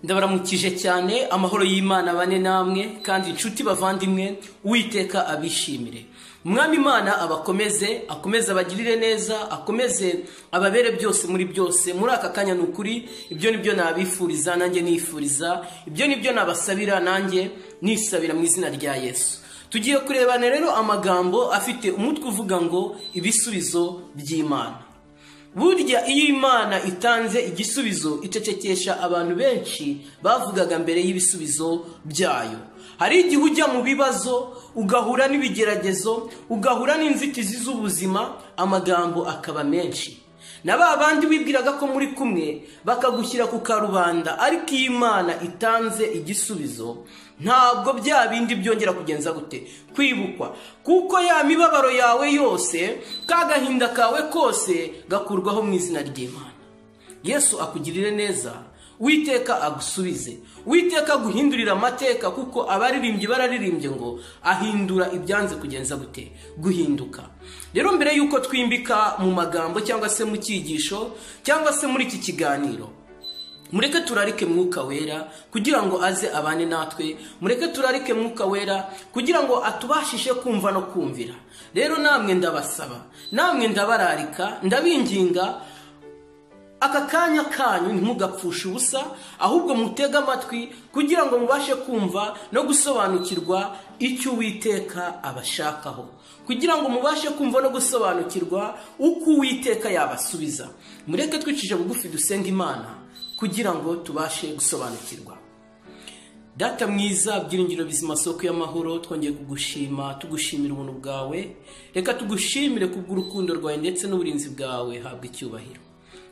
ndabaramukije cyane amahoro y'imana bane namwe kandi inshuti bavandimwe uwiteka abishimire umwami imana abakomeze akomeze abagirire neza akomeze ababere byose muri byose muri aka kanya ni ukuri ibyo ni byo nabifuriza nanjye nifuriza ibyo ni byo nabasabira nanjye nisabira mu izina rya yesu tugiye kurebana rero amagambo afite umutwe uvuga ngo ibisubizo by'imana burya iyo imana itanze igisubizo icecekesha abantu benshi bavugaga mbere y'ibisubizo byayo hari igihe ujya mu bibazo ugahura n'ibigeragezo ugahura n'inzitizi z'ubuzima amagambo akaba menshi na ba bandi wibwiraga ko muri kumwe bakagushyira ku karubanda ariko iyo imana itanze igisubizo ntabwo bya bindi byongera kugenza gute kwibukwa kuko ya mibabaro yawe yose ka gahinda kawe kose gakurwaho mu izina ry'imana yesu akugirire neza witeka agusubize witeka aguhindurira amateka kuko abaririmbyi bararirimbye ngo ahindura ibyanze kugenza gute guhinduka rero mbere y'uko twimbika mu magambo cyangwa se mu cyigisho cyangwa se muri iki kiganiro mureke turarike mwuka wera kugira ngo aze abane natwe mureke turarike mwuka wera kugira ngo atubashishe kumva no kumvira rero namwe ndabasaba namwe ndabararika ndabinginga aka kanya kanyu ntimugapfushe ubusa ahubwo mutege amatwi kugira ngo mubashe kumva no gusobanukirwa icyo uwiteka abashakaho kugira ngo mubashe kumva no gusobanukirwa uko uwiteka yabasubiza mureke twicije bugufi dusenga imana kugira ngo tubashe gusobanukirwa data mwiza byiringiro bizima soko y'amahoro twongeye kugushima tugushimira ubuntu bwawe reka tugushimire kubw'urukundo rwawe ndetse n'uburinzi bwawe habwa icyubahiro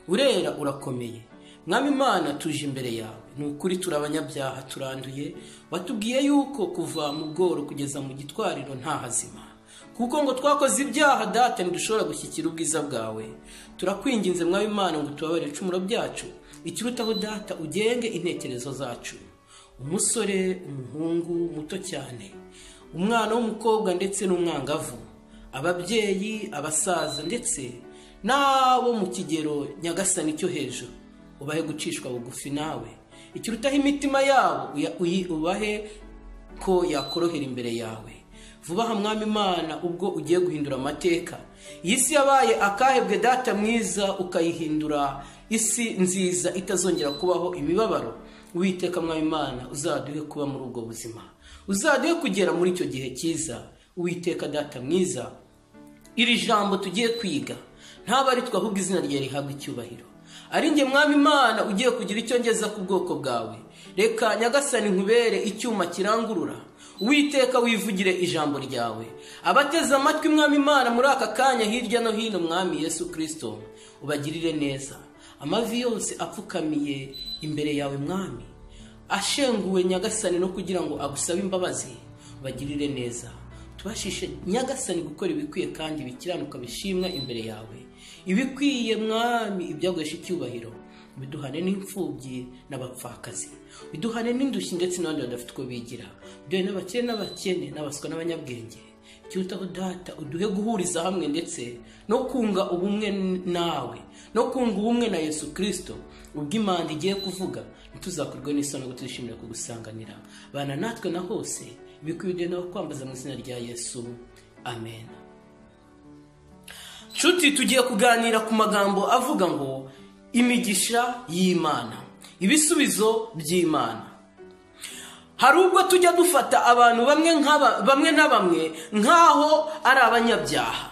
urera urakomeye mwami imana tuje imbere yawe ni ukuri turi abanyabyaha turanduye watubwiye yuko kuva mu bworo kugeza mu gitwariro nta hazima kuko ngo twakoze ibyaha data ntidushobora gushyikira ubwiza bwawe turakwinginze mwami imana ngo tubabarire icumuro byacu ikirutaho data ugenge intekerezo zacu umusore umuhungu muto cyane umwana w'umukobwa ndetse n'umwangavu ababyeyi abasaza ndetse n'abo mu kigero nyagasani cyo hejuru ubahe gucishwa bugufi nawe ikirutaho imitima yabo ubahe ko yakorohera imbere yawe vuba aha mwami imana ubwo ugiye guhindura amateka iyi si yabaye akahebwe data mwiza ukayihindura isi nziza itazongera kubaho imibabaro witeka Imana uzaduhe kuba muri ubwo buzima uzaduhe kugera muri icyo gihe cyiza witeka data mwiza iri jambo tugiye kwiga ntabwo ari twe ahubwo izina rye rihabwa icyubahiro ari nge mwami imana ugiye kugira icyo ngeza ku bwoko bwawe reka nyagasani nkubere icyuma kirangurura witeka wivugire ijambo ryawe abateze amatwi mwami imana muri aka kanya hirya no hino mwami yesu kirisito ubagirire neza amavi yose apfukamiye imbere yawe mwami ashenguwe nyagasani no kugira ngo agusabe imbabazi bagirire neza tubashishe nyagasani gukora ibikwiye kandi bikiranuka bishimwa imbere yawe ibikwiye mwami ibyaguhesha icyubahiro biduhane n'imfubyi n'abapfakazi biduhane n'indushyi ndetse n'abandi badafite uko bigira biduhe n'abakire n'abakene n'abaswa n'abanyabwenge kirutaho data uduhe guhuriza hamwe ndetse no kunga ubumwe nawe no kunga ubumwe na yesu kirisito ubwo imanda igiye kuvuga ntituzakorwe n'isoni ngo tuyishimire kugusanganira bana natwe na hose ibikwiriye nawe kwambaza mu izina rya yesu amen nshuti tugiye kuganira ku magambo avuga ngo imigisha y'imana ibisubizo by'imana hari ubwo tujya dufata abantu bamwe na bamwe nk'aho ari abanyabyaha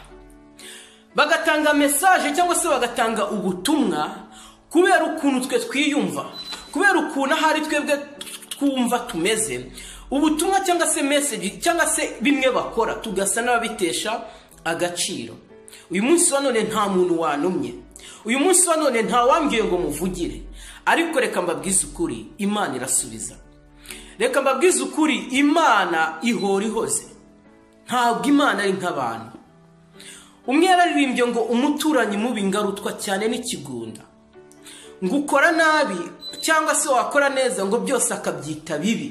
bagatanga mesaje cyangwa se bagatanga ubutumwa kubera ukuntu twe twiyumva kubera ukuntu ahari twebwe twumva tumeze ubutumwa cyangwa se meseji cyangwa se bimwe bakora tugasa n'ababitesha agaciro uyu munsi wa none nta muntu wanumye uyu munsi wa none wambwiye ngo muvugire ariko reka mbabwize ukuri imana irasubiza reka mbabwize ukuri imana ihora ihoze ntabwo imana ari nk'abantu umwe yararirimbye ngo umuturanyi mubi ngarutwa cyane n'ikigunda ngo ukora nabi cyangwa se wakora neza ngo byose akabyita bibi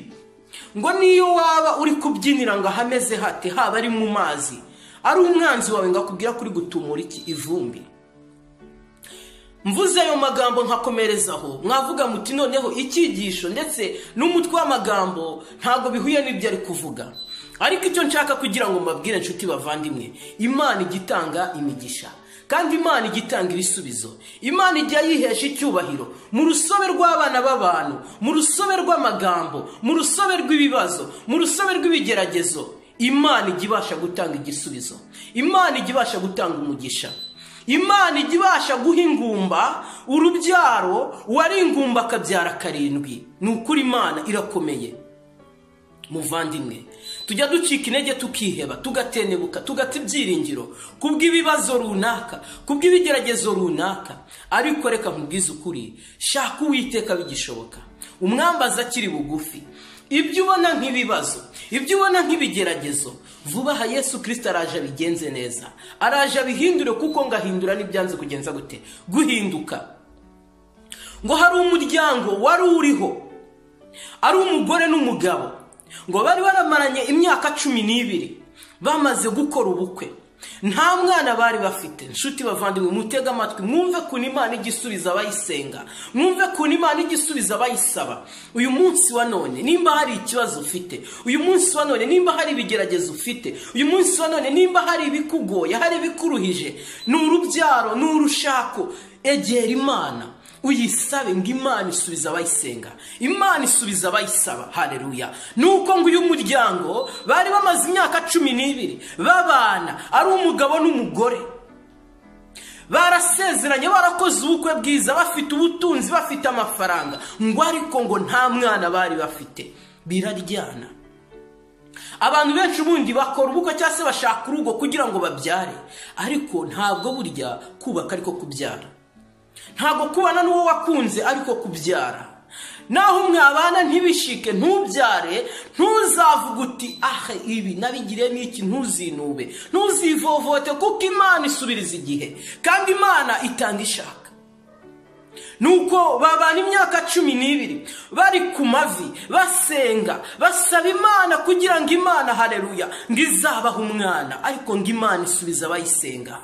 ngo niyo waba uri kubyinira ngo ahameze hate haba ari mu mazi ari umwanzi wawe ngo akubwira kuri gutumura iki ivumbi mvuze ayo magambo nkakomerezaho mwavuga muti noneho icyigisho ndetse n'umutwe w'amagambo ntabwo bihuye n'ibyo ari kuvuga ariko icyo nshaka kugira ngo mbabwire inshuti bavandimwe imana ijya itanga imigisha kandi imana ijya itanga ibisubizo imana ijya yihesha icyubahiro mu rusobe rw'abana b'abantu mu rusobe rw'amagambo mu rusobe rw'ibibazo mu rusobe rw'ibigeragezo imana ijya ibasha gutanga igisubizo imana ijya ibasha gutanga umugisha imana ijya ibasha guha ingumba urubyaro uwari ingumba akabyara karindwi ni ukuri imana irakomeye muvandimwe tujya ducika intege tukiheba tugatenebuka tugata ibyiringiro kubw'ibibazo runaka kubw'ibigeragezo runaka ariko reka nkubwize ukuri shaka uwiteka bigishoboka umwambaza akiri bugufi ibyo ubona nk'ibibazo ibyo ubona nk'ibigeragezo vuba aha yesu kirisita araje abigenze neza araje abihindure kuko ngahindura n'ibyanze kugenza gute guhinduka ngo hari umuryango wari uriho ari umugore n'umugabo ngo bari baramaranye imyaka cumi n'ibiri bamaze gukora ubukwe nta mwana bari bafite inshuti bavandimwe mutega amatwi mwumve kuntu imana igisubiza abayisenga mwumve kuntu imana igisubiza abayisaba uyu munsi wa none nimba hari ikibazo ufite uyu munsi wa none nimba hari ibigeragezo ufite uyu munsi wa none nimba hari ibikugoye hari ibikuruhije ni urubyaro ni urushako egera imana uyisabe ngo imana isubiza abayisenga imana isubiza abayisaba hareruya nuko ngo uyu muryango bari bamaze imyaka cumi n'ibiri babana ari umugabo n'umugore barasezeranye barakoze ubukwe bwiza bafite ubutunzi bafite amafaranga ngo ariko ngo nta mwana bari bafite biraryana abantu benshi ubundi bakora ubukwe cyangwa se bashaka urugo kugira ngo babyare ariko ntabwo burya kubaka ariko kubyara ntabwo kubana n'uwo wakunze ariko kubyara naho mwabana ntibishike ntubyare ntuzavuge uti ahe ibi nabigire n'iki ntuzinube ntuzivovote kuko imana isubiriza igihe kandi imana itanga ishaka nuko babana imyaka cumi n'ibiri bari ku mavi basenga basaba imana kugira ngo imana hareruya ngo izabahe umwana ariko ngo imana isubiza abayisenga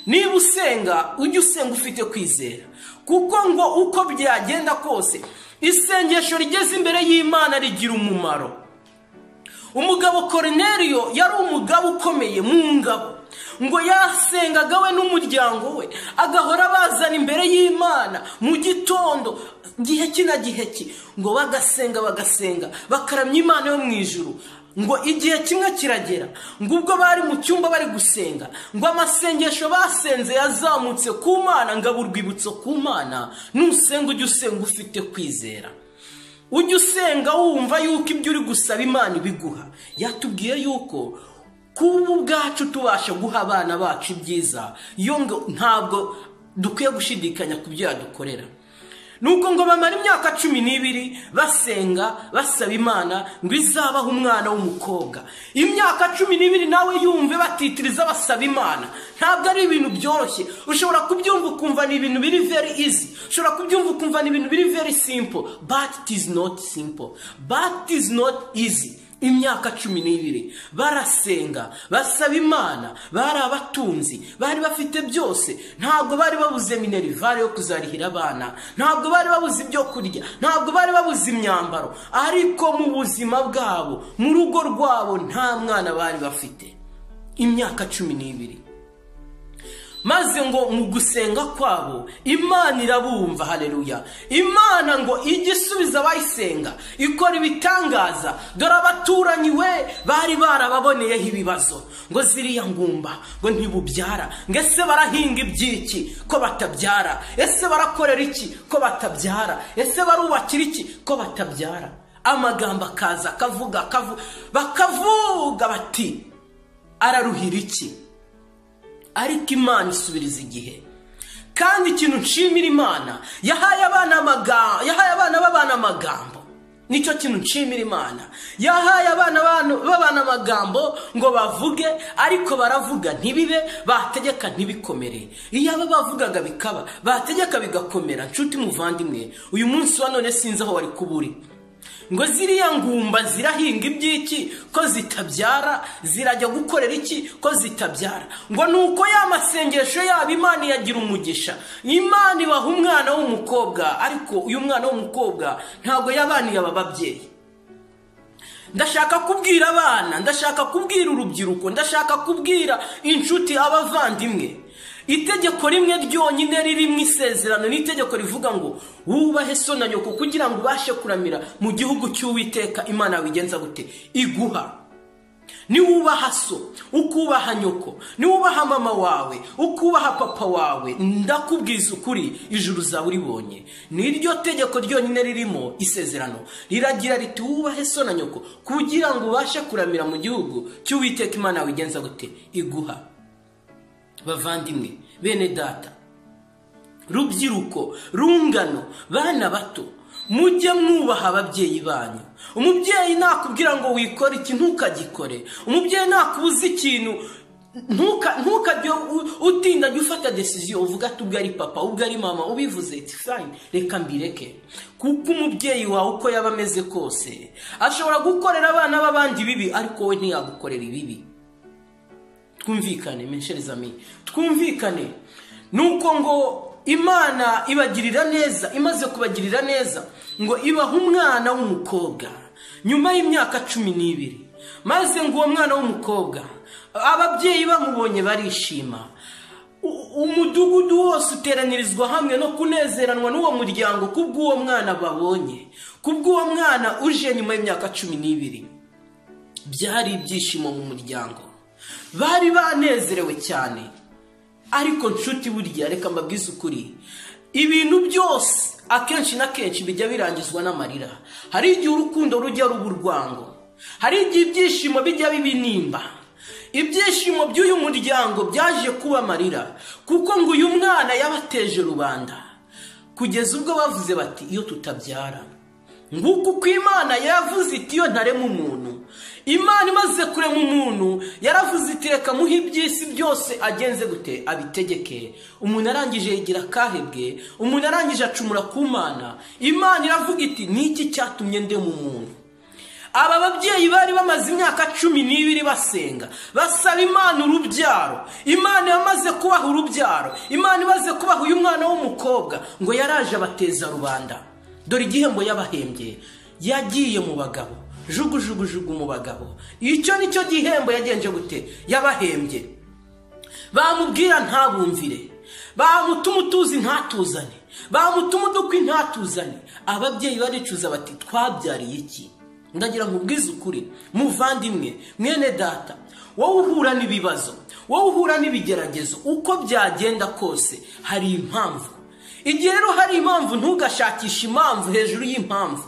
niba usenga ujye usenga ufite kwizera kuko ngo uko byagenda kose isengesho rigeze imbere y'imana rigira umumaro umugabo korineriyo yari umugabo ukomeye mu ngabo ngo yasengaga we n'umuryango we agahora bazana imbere y'imana mu gitondo gihe ki na gihe ki ngo bagasenga bagasenga bakaramya imana yo mu ijuru ngo igihe kimwe kiragera ngo ubwo bari mu cyumba bari gusenga ngo amasengesho basenze yazamutse ku mana ngabo urwibutso ku mana nusenga ujye usenga ufite kwizera ujye usenga wumva yuko ibyo uri gusaba imana ibiguha yatubwiye yuko kuba ubwacu tubasha guha abana bacu ibyiza yo ntabwo dukwiye gushidikanya ku byo yadukorera nuko ngo bamara imyaka cumi n'ibiri basenga basaba imana ngo izabahe umwana w'umukobwa imyaka cumi n'ibiri nawe yumve batitiriza basaba imana ntabwo ari ibintu byoroshye ushobora kubyumva ukumva ni ibintu biri very easy ushobora kubyumva ukumva ni ibintu biri very simple but it is not simple but it is not easy imyaka cumi n'ibiri barasenga basaba imana bari abatunzi bari bafite byose ntabwo bari babuze minerivare yo kuzarihira abana ntabwo bari babuze ibyo kurya ntabwo bari babuze imyambaro ariko mu buzima bwabo mu rugo rwabo nta mwana bari bafite imyaka cumi n'ibiri maze ngo mu gusenga kwabo imana irabumva hareruya imana ngo ijye isubiza abayisenga ikora ibitangaza dore abaturanyi we bari barababoneyeho ibibazo ngo ziriya ngumba ngo ntibubyara ngo ese barahinga ibyiki ko batabyara ese barakorera iki ko batabyara ese barubakira iki ko batabyara amagambo akaza akavuga bakavuga bati araruhira iki ariko imana isubiriza igihe kandi ikintu nshimira imana yahaye abana b'abana amagambo nicyo kintu nshimira imana yahaye abana b'abana amagambo ngo bavuge ariko baravuga ntibibe bategeka ntibikomere iyo aba bavugaga bikaba bategeka bigakomera nshuti muvandimwe uyu munsi wa none sinzi aho wari kuburi ngo ziriya ngumba zirahinga iby'iki ko zitabyara zirajya gukorera iki ko zitabyara ngo ni uko ya masengesho yabo imana iyagira umugisha imana ibaha umwana w'umukobwa ariko uyu mwana w'umukobwa ntabwo yabaniye aba babyeyi ndashaka kubwira abana ndashaka kubwira urubyiruko ndashaka kubwira inshuti abavandimwe itegeko rimwe ryonyine riri mu isezerano ni itegeko rivuga ngo wubahe so na nyoko kugira ngo ubashe kuramira mu gihugu cy'uwiteka imana wigenza gute iguha niwubaha so ukubaha nyoko niwubaha mama wawe ukubaha papa wawe ndakubwiza ukuri ijuru uzaba uribonye niryo tegeko ryonyine ririmo isezerano riragira riti wubahe so na nyoko kugira ngo ubashe kuramira mu gihugu cy'uwiteka imana wigenza gute iguha bavandimwe bene data rubyiruko rungano bana bato mujye mwubaha ababyeyi banyu umubyeyi nakubwira ngo wikore iki ntukagikore umubyeyi nakubuza ikintu ntukajye utinda jya ufata desiziyo uvuga ati ubwo ari papa ubwo ari mama ubivuze iti fayini reka mbireke kuko umubyeyi wawe uko yaba ameze kose ashobora gukorera abana b'abandi bibi ariko we ntiyagukorera ibibi twumvikane menshezami twumvikane ni uko ngo imana ibagirira neza imaze kubagirira neza ngo ibaha umwana w'umukobwa nyuma y'imyaka cumi n'ibiri maze ngo uwo mwana w'umukobwa ababyeyi bamubonye barishima umudugudu wose uteranirizwa hamwe no kunezeranwa n'uwo muryango kubw'uwo mwana babonye kubw'uwo mwana uje nyuma y'imyaka cumi n'ibiri byari ibyishimo mu muryango bari banezerewe cyane ariko nshuti burya reka mbabwize ukuri ibintu byose akenshi na kenshi bijya birangizwa n'amarira hari igihe urukundo rujya ruba urwango hari igihe ibyishimo bijya bibinimba ibyishimo by'uyu muryango byaje kuba amarira kuko ngo uyu mwana yabateje rubanda kugeza ubwo bavuze bati iyo tutabyara nguko uko imana yavuze iti iyo ntarema umuntu imana imaze kurema umuntu yaravuze iti reka muhe iby'isi byose agenze gute abitegeke umuntu arangije yigira akahebwe umuntu arangije acumura ku mana imana iravuga iti niki cyatumye ndema umuntu aba babyeyi bari bamaze imyaka cumi n'ibiri basenga basaba imana urubyaro imana yamaze kubaha urubyaro imana imaze kubaha uyu mwana w'umukobwa ngo yaraje abateza rubanda dore igihembo yabahembye yagiye mu bagabo jugujugujugu mu bagabo icyo ni cyo gihembo yagenje gute yabahembye bamubwira ntabumvire bamutuma utuzi ntatuzane bamutuma udukwi ntatuzane ababyeyi baricuza bati twabyariye iki ndagira ngo ubwize ukuri muvandimwe mwene data wowe uhura n'ibibazo wowe uhura n'ibigeragezo uko byagenda kose hari impamvu igihe rero hari impamvu ntugashakishe impamvu hejuru y'impamvu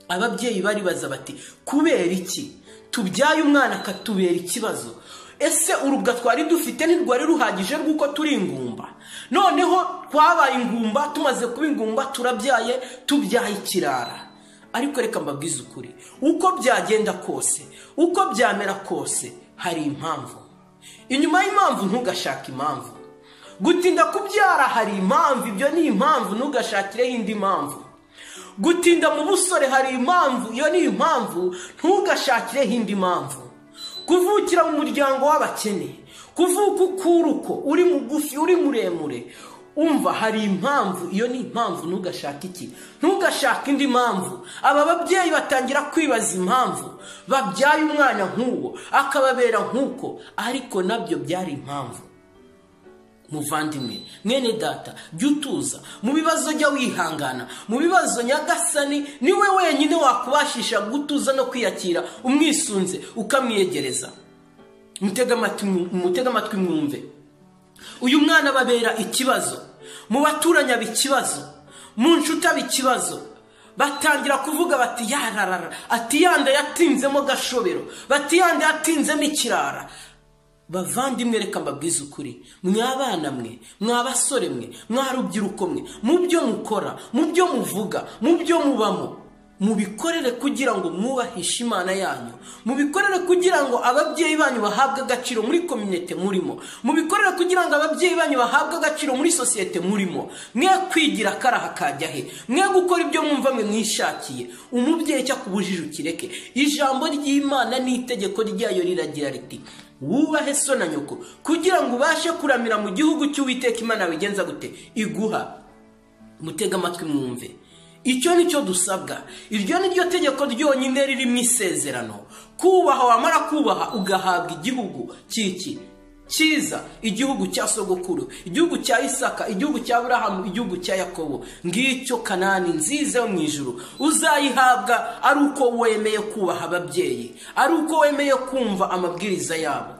ababyeyi baribaza bati kubera iki tubyaye umwana akatubera ikibazo ese urubwa twari dufite ntirwari ruhagije rw'uko turi ingumba noneho twabaye ingumba tumaze kuba ingumba turabyaye tubyaye ikirara ariko reka mbabwize ukuri uko byagenda kose uko byamera kose hari impamvu inyuma y'impamvu ntugashake impamvu gutinda kubyara hari impamvu ibyo ni impamvu ntugashakireho indi mpamvu gutinda mu busore hari impamvu iyo ni impamvu ntugashakireho indi mpamvu kuvukira mu muryango w'abakene kuvuka ukuruko uri mugufi uri muremure umva hari impamvu iyo ni impamvu ntugashake iki ntugashake indi mpamvu aba babyeyi batangira kwibaza impamvu babyaye umwana nk'uwo akababera nk'uko ariko nabyo byari impamvu muvandimwe mwene data jya utuza mu bibazo jya wihangana mu bibazo nyagasani niwe wenyine wakubashisha gutuza no kwiyakira umwisunze ukamwiyegereza mutega amatwi mwumve uyu mwana babera ikibazo mu baturanye aba ikibazo mu nshuti aba ikibazo batangira kuvuga bati yararara ati yanda yatinzemo gashobero bati yanda yatinzemo ikirara bavandimwe reka mbabwize ukuri mwabana mwe mwabasore mwe mwarubyiruko mwe mu byo mukora mu byo muvuga mu byo mubamo mubikorere kugira ngo mwubahishe imana yanyu mubikorere kugira ngo ababyeyi banyu bahabwe agaciro muri komyunite murimo mubikorere kugira ngo ababyeyi banyu bahabwe agaciro muri sosiyete murimo mwe kwigira akaraha kajya he mwe gukora ibyo mwumva mwe mwishakiye umubyeyi cyakubujije ukireke ijambo ry'imana n'itegeko ryayo riragira riti wubahe so na nyoko kugira ngo ubashe kuramira mu gihugu cy'uwiteka imana wigenza gute iguha mutega amatwi mwumve icyo ni cyo dusabwa iryo ni ryo tegeko ryonyine ririmo isezerano kubaha wamara kubaha ugahabwa igihugu cy'iki cyiza igihugu cya sogokuru igihugu cya isaka igihugu cya burahamu igihugu cya yakobo ngicyo kanani nziza yo mu ijoro uzayihabwa ari uko wemeye kubaha ababyeyi ari uko wemeye kumva amabwiriza yabo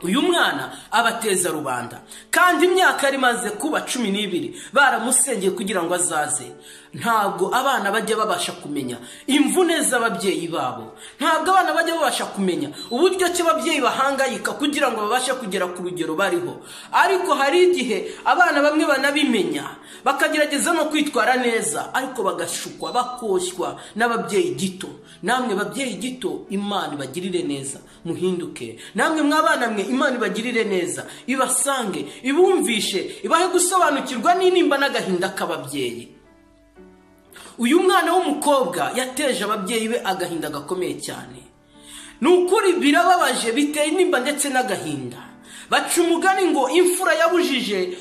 uyu mwana abateza rubanda kandi imyaka yari imaze kuba cumi n'ibiri baramusengeye kugira ngo azaze ntabwo abana bajya babasha kumenya imvune z'ababyeyi babo ntabwo abana bajya babasha kumenya uburyo ki ababyeyi bahangayika kugira ngo babashe kugera ku rugero bariho ariko hari igihe abana bamwe banabimenya bakagerageza no kwitwara neza ariko bagashukwa bakoshywa n'ababyeyi gito namwe babyeyi gito imana ibagirire neza muhinduke namwe mw'abana mwe imana ibagirire neza ibasange ibumvishe ibahe gusobanukirwa n'inimba n'agahinda k'ababyeyi uyu mwana w'umukobwa yateje ababyeyi be agahinda gakomeye cyane ni ukuri birababaje biteye intimba ndetse n'agahinda baca umugani ngo imfura yabujije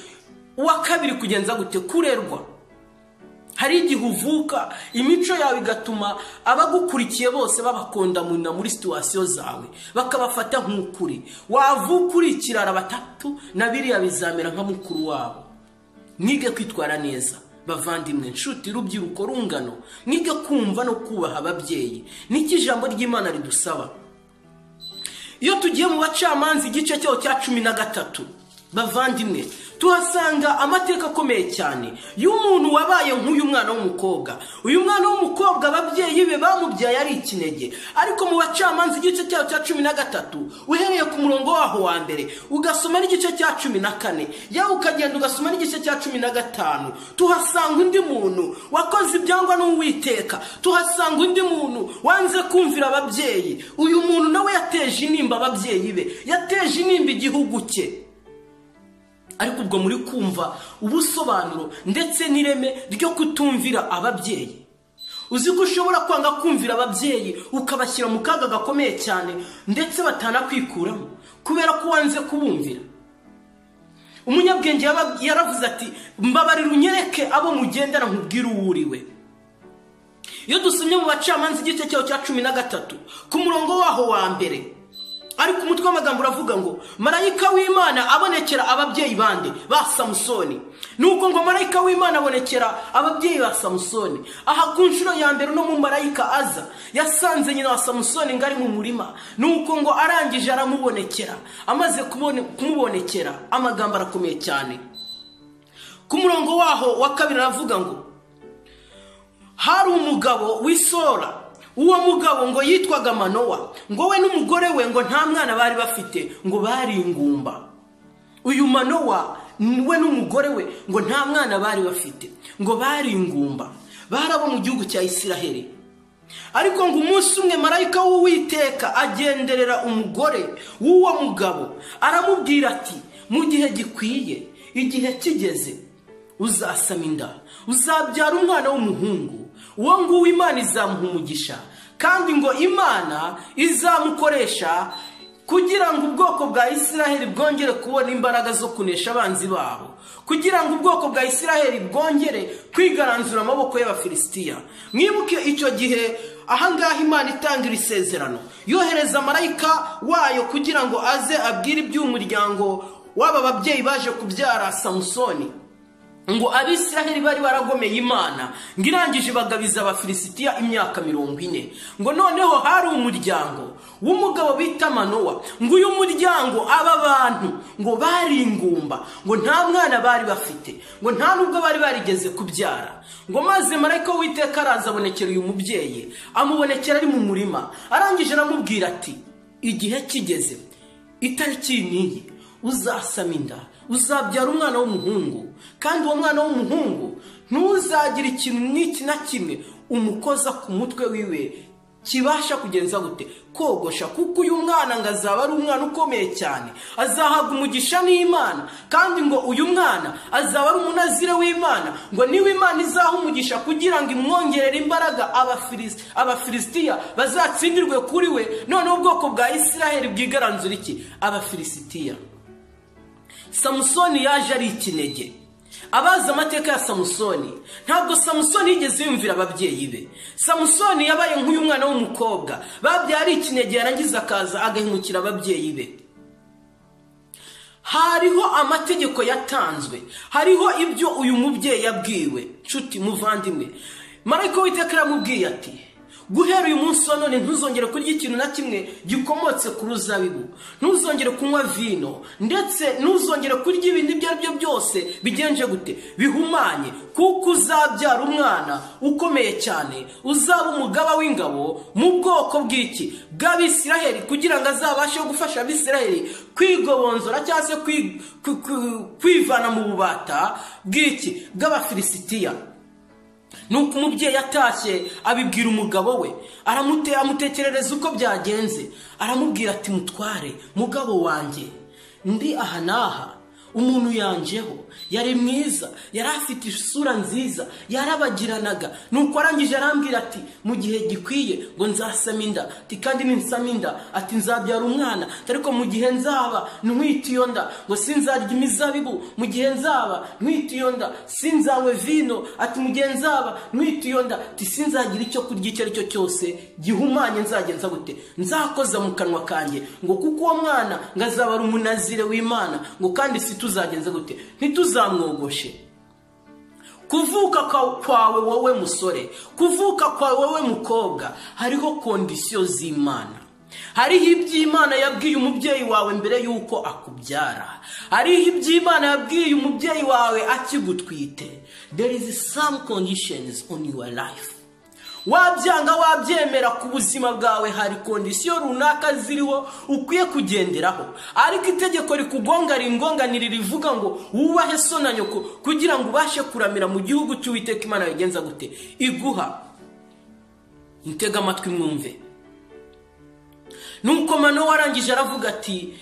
uwa kabiri kugenza gute kurerwa hari igihe uvuka imico yawe igatuma abagukurikiye bose babakondamuna muri situwasiyo zawe bakabafata nk'ukuri wavuka uri ikirara batatu na biriya bizamera nka mukuru wabo mwige kwitwara neza bavandimwe inshuti rubyiruko rungano mwige kumva no kubaha ababyeyi n'icyo ijambo ry'imana ridusaba iyo tugiye mu bacamanza igice cyaho cya cumi na gatatu bavandimwe tuhasanga amateka akomeye cyane y'umuntu wabaye nk'uyu mwana w'umukobwa uyu mwana w'umukobwa ababyeyi be bamubyaye ari ikinege ariko mu bacamanza igice cyaho cya cumi na gatatu uhereye ku murongo waho wa mbere ugasoma n'igice cya cumi na kane yawe ukagenda ugasoma n'igice cya cumi na gatanu tuhasanga undi muntu wakoze ibyangwa n'uwiteka tuhasanga undi muntu wanze kumvira ababyeyi uyu muntu nawe yateje intimba ababyeyi be yateje intimba igihugu cye ariko ubwo muri kumva ubusobanuro ndetse n'ireme ryo kutumvira ababyeyi uzi ko ushobora kwanga kumvira ababyeyi ukabashyira mu kaga gakomeye cyane ndetse batanakwikuramo kubera ko wanze kubumvira umunyabwenge yaravuze ati mbabarira unyereke abo mugendana nkubwire uwo uriwe iyo dusomye mu bacamanza igice cyaho cya cumi na gatatu ku murongo waho wa mbere ariko umutwe w'amagambo uravuga ngo marayika w'imana abonekera ababyeyi bande ba samusoni nuko ngo marayika w'imana abonekera ababyeyi ba samusoni aha ku nshuro ya mbere uno mumarayika aza yasanze nyina wa samusoni ngari mu murima nuko ngo arangije aramubonekera amaze kumubonekera amagambo arakomeye cyane ku murongo waho wa kabiri aravuga ngo hari umugabo w'isora uwo mugabo ngo yitwaga manowa ngo we n'umugore we ngo nta mwana bari bafite ngo bari ingumba uyu manowa we n'umugore we ngo nta mwana bari bafite ngo bari ingumba bari abo mu gihugu cya isiraheli ariko ngo umunsi umwe marayika w'uwiteka agenderera umugore w'uwo mugabo aramubwira ati mu gihe gikwiye igihe kigeze uzasama inda uzabyara umwana w'umuhungu uwo nguwo imana izamuha umugisha kandi ngo imana izamukoresha kugira ngo ubwoko bwa isiraheli bwongere kubona imbaraga zo kunesha abanzi babo kugira ngo ubwoko bwa isiraheli bwongere kwigaranzura amaboko y'abafilisitiya mwibuke icyo gihe ahangaha imana itanga iri sezerano yohereza marayika wayo kugira ngo aze abwire iby'umuryango w'aba babyeyi baje kubyara samusoni ngo abisiraheli bari baragomeye imana ngo irangije bagabiza abafilisitiya imyaka mirongo ine ngo noneho hari umuryango w'umugabo bita manowa ngo uyu muryango aba bantu ngo bari ingumba ngo nta mwana bari bafite ngo nta nubwo bari barigeze kubyara ngo maze marayika w'iteka araza abonekera uyu mubyeyi amubonekera ari mu murima arangije aramubwira ati igihe kigeze itariki n'iyi uzasama inda uzabyara umwana w'umuhungu kandi uwo mwana w'umuhungu ntuza ntuzagira ikintu n'iki na kimwe umukoza ku mutwe wiwe kibasha kugenza gute kogosha kuko uyu mwana ngo azaba ari umwana ukomeye cyane azahabwa umugisha n'imana kandi ngo uyu mwana azaba ari umunazire w'imana ngo niba imana izaha umugisha kugira ngo imwongerere imbaraga Abafilis- abafilisitiya bazatsindirwe kuri we noneho ubwoko bwa isiraheli bwigaranzura iki abafilisitiya samusoni yaje ari ikinege abazi amateka ya samusoni ntabwo samusoni yigeze yumvira ababyeyi be samusoni yabaye nk'uyu mwana w'umukobwa babyara ikinege yarangiza akaza agahemukira ababyeyi be hariho amategeko yatanzwe hariho ibyo uyu mubyeyi yabwiwe nshuti muvandimwe marayika w'iteka yaramubwiye ati guhera uyu munsi wa none ntuzongere kurya ikintu na kimwe gikomotse ku ruzabibu ntuzongere kunywa vino ndetse ntuzongere kurya ibintu ibyo ari byo byose bigenje gute bihumanye kuko uzabyara umwana ukomeye cyane uzaba umugaba w'ingabo mu bwoko bw'iki bw'abisiraheli kugira ngo azabashe gufasha abisiraheli kwigobonzora cyangwa se kwi- kwi- kwi- kwivana mu bubata bw'iki bw'abafilisitiya nuko umubyeyi atashye abibwira umugabo we aramute amutekerereza uko byagenze aramubwira ati mutware mugabo wanjye ndi aha n'aha umuntu yanjeho yari mwiza yari afite isura nziza yarabagiranaga nuko arangije arambwira ati mu gihe gikwiye ngo nzasame inda ati kandi ninsame inda ati nzabyara umwana ati ariko mu gihe nzaba ntwite iyo nda ngo sinzarya imizabibu mu gihe nzaba ntwite iyo nda sinzawe vino ati mu gihe nzaba ntwite iyo nda ati sinzagira icyo kurya icyo ari cyo cyose gihumanye nzagenza gute nzakoza mu kanwa kanjye ngo kuko uwo mwana ngo azaba ari umunazire w'imana ngo kandi si tuzagenza gute ntituzamwogoshe kuvuka kwa- kwawe wowe musore kuvuka kwawe wowe mukobwa hariho kondisiyo z'imana hariho ibyo imana yabwiye umubyeyi wawe mbere y'uko akubyara hariho ibyo imana yabwiye umubyeyi wawe akigutwite there is some conditions on your life wabyanga wabyemera ku buzima bwawe hari kondisiyo runaka ziriho ukwiye kugenderaho ariko itegeko rikugonga ringonganira rivuga ngo wubahe so na nyoko kugira ngo ubashe kuramira mu gihugu cy'uwiteka imana yagenza gute iguha mutega amatwi mwumve nuko mano warangije aravuga ati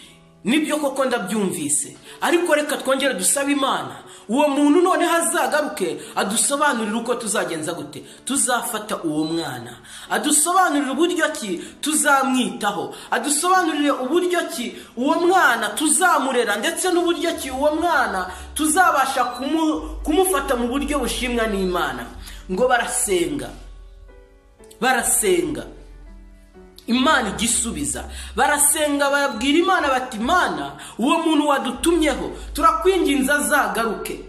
nibyo koko ndabyumvise ariko reka twongere dusabe imana uwo muntu noneho azagaruke adusobanurire uko tuzagenza gute tuzafata uwo mwana adusobanurire uburyo ki tuzamwitaho adusobanurire uburyo ki uwo mwana tuzamurera ndetse n'uburyo ki uwo mwana tuzabasha kumu- kumufata mu buryo bushimwa n'imana ngo barasenga barasenga imana igisubiza barasenga barabwira imana bati imana uwo muntu wadutumyeho turakwinginze azagaruke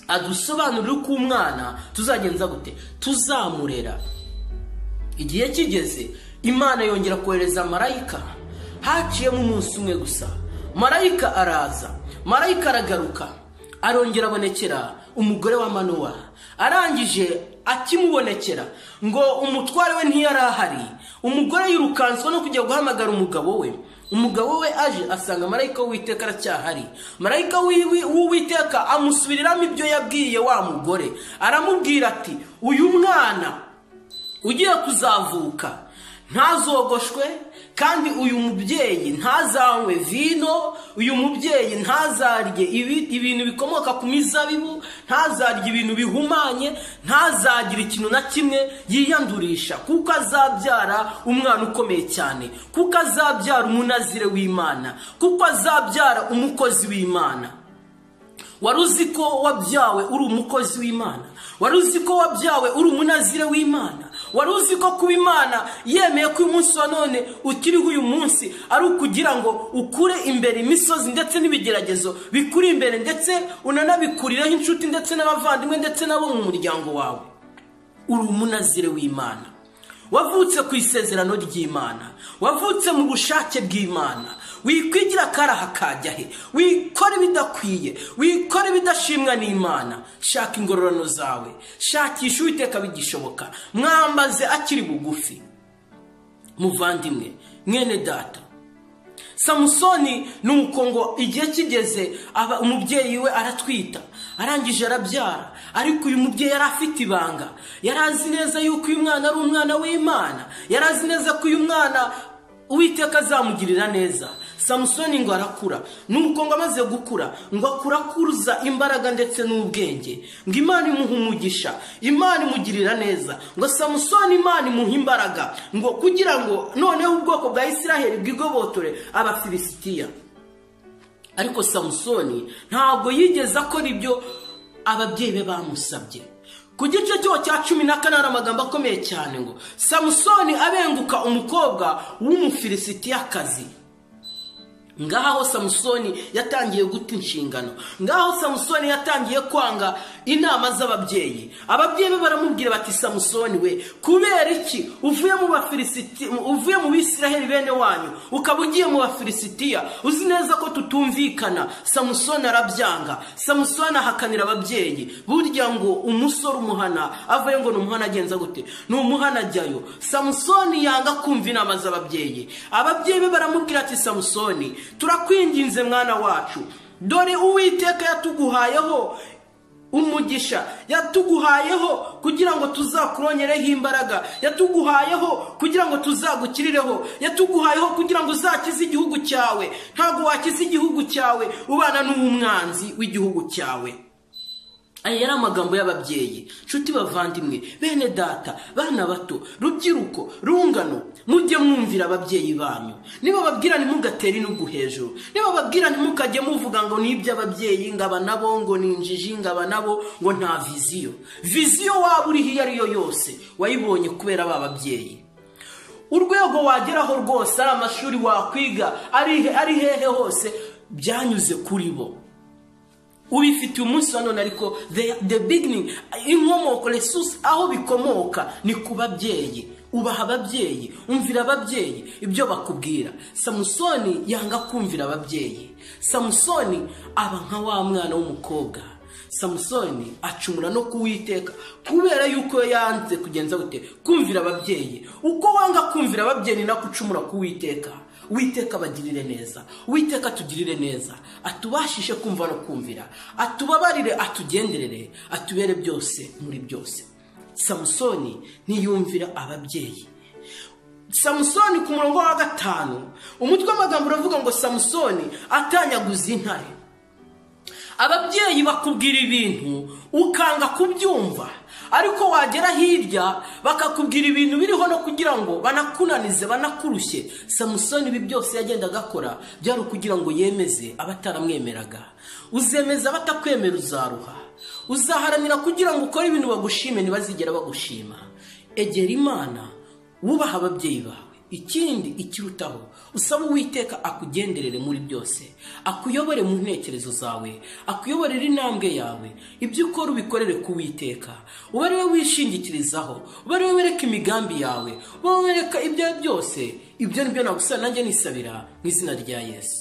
adusobanurire uko umwana tuzagenza gute tuzamurera igihe kigeze imana yongera kohereza marayika haciyemo umunsi umwe gusa marayika araza marayika aragaruka arongera abonekera umugore wa manuwa arangije akimubonekera ngo umutware we ntiyari ahari umugore yirukanswa no kujya guhamagara umugabo we umugabo we aje asanga marayika w'uwiteka aracyahari marayika w'iwi- w'uwiteka amusubiriramo ibyo yabwiye wa mugore aramubwira ati uyu mwana ugiye kuzavuka ntazogoshwe kandi uyu mubyeyi ntazanywe vino uyu mubyeyi ntazarye ibi- ibintu bikomoka ku mizabibu ntazarye ibintu bihumanye ntazagira ikintu na kimwe yiyandurisha kuko azabyara umwana ukomeye cyane kuko azabyara umunazire w'imana kuko azabyara umukozi w'imana wari uzi ko wabyawe uri umukozi w'imana wari uzi ko wabyawe uri umunazire w'imana wari uzi ko kuba imana yemeye ko uyu munsi wa none ukiriho uyu munsi ari ukugira ngo ukure imbere imisozi ndetse n'ibigeragezo bikure imbere ndetse unanabikurireho inshuti ndetse n'abavandimwe ndetse n'abo mu muryango wawe uri umunazire w'imana wavutse ku isezerano ry'imana wavutse mu bushake bw'imana wikwigira akaraha kajya he wikora ibidakwiye wikora ibidashimwa n'imana shaka ingororano zawe shakisha uwiteka bigishoboka mwambaze akiri bugufi muvandimwe mwene data samusoni ni uko ngo igihe kigeze aba umubyeyi we aratwita arangije arabyara ariko uyu mubyeyi yari afite ibanga yari azi neza yuko uyu mwana ari umwana w'imana yari azi neza ko uyu mwana uwiteka azamugirira neza samusoni ngo arakura nuko ngo amaze gukura ngo akura akuruza imbaraga ndetse n'ubwenge ngo imana imuhe umugisha imana imugirira neza ngo samusoni imana imuhe imbaraga ngo kugira ngo noneho ubwoko bwa isiraheli bwigobotore abafilisitiya ariko samusoni ntabwo yigeze akora ibyo ababyeyi be bamusabye ku gice cyo cya cumi na kane hari amagambo akomeye cyane ngo samusoni abenguka umukobwa w'umufilisitiyakazi ngaho samusoni yatangiye guta inshingano ngaho samusoni yatangiye kwanga inama z'ababyeyi ababyeyi be baramubwira bati samusoni we kubera iki uvuye mu bafilisiti uvuye mu bisiraheli bene wanyu ukaba ugiye mu bafilisitiya uzi neza ko tutumvikana samusoni arabyanga samusoni ahakanira ababyeyi burya ngo umusore umuhana avuye ngo ni umuhana agenza gute ni umuhana ajyayo samusoni yanga kumva inama z'ababyeyi ababyeyi be baramubwira ati samusoni turakwinginze mwana wacu dore uwiteka yatuguhayeho umugisha yatuguhayeho kugira ngo tuzakuronyereho imbaraga yatuguhayeho kugira ngo tuzagukirireho yatuguhayeho kugira ngo uzakize igihugu cyawe ntabwo wakize igihugu cyawe ubana n'umwanzi w'igihugu cyawe aya yari amagambo y'ababyeyi nshuti bavandimwe bene data bana bato rubyiruko rungano mujye mwumvira ababyeyi banyu niba babwira ntimugatere inugu hejuru niba babwira ntimukajye muvuga ngo ni iby'ababyeyi ngaba nabo ngo ni injiji ngaba nabo ngo nta viziyo viziyo waba uriho iyo ari yo yose wayibonye kubera ba babyeyi urwego wageraho rwose ari amashuri wakwiga ari hehe hose byanyuze kuri bo ubifitiye umunsi wa none ariko the beginning inkomoko resource aho bikomoka ni ku babyeyi ubaha ababyeyi umvira ababyeyi ibyo bakubwira samusoni yanga kumvira ababyeyi samusoni aba nka wa mwana w'umukobwa samusoni acumura no kuwiteka kubera yuko yanze kugenza gute kumvira ababyeyi uko wanga kumvira ababyeyi nako ucumura kuwiteka witeka abagirire neza witeka atugirire neza atubashishe kumva no kumvira atubabarire atugenderere atubere byose muri byose samusoni ntiyumvira ababyeyi samusoni ku murongo wa gatanu umutwe w'amagambo uravuga ngo samusoni atanyaguza intare ababyeyi bakubwira ibintu ukanga kubyumva ariko wagera hirya bakakubwira ibintu biriho no kugira ngo banakunanize banakurushye samusoni ibi byose yagendaga akora byari ukugira ngo yemeze abataramwemeraga uzemeza abatakwemera uzaruha uzaharanira kugira ngo ukore ibintu bagushime ntibazigera bagushima egera imana wubaha ababyeyi bawe ikindi ikirutaho usaba uwiteka akugenderere muri byose akuyobore mu ntekerezo zawe akuyoborere intambwe yawe ibyo ukora ubikorere ku witeka ube ari we wishingikirizaho ube ari we wereka imigambi yawe ube wereka ibyo byose ibyo ni byo nagusaba nanjye nisabira mu izina rya yesu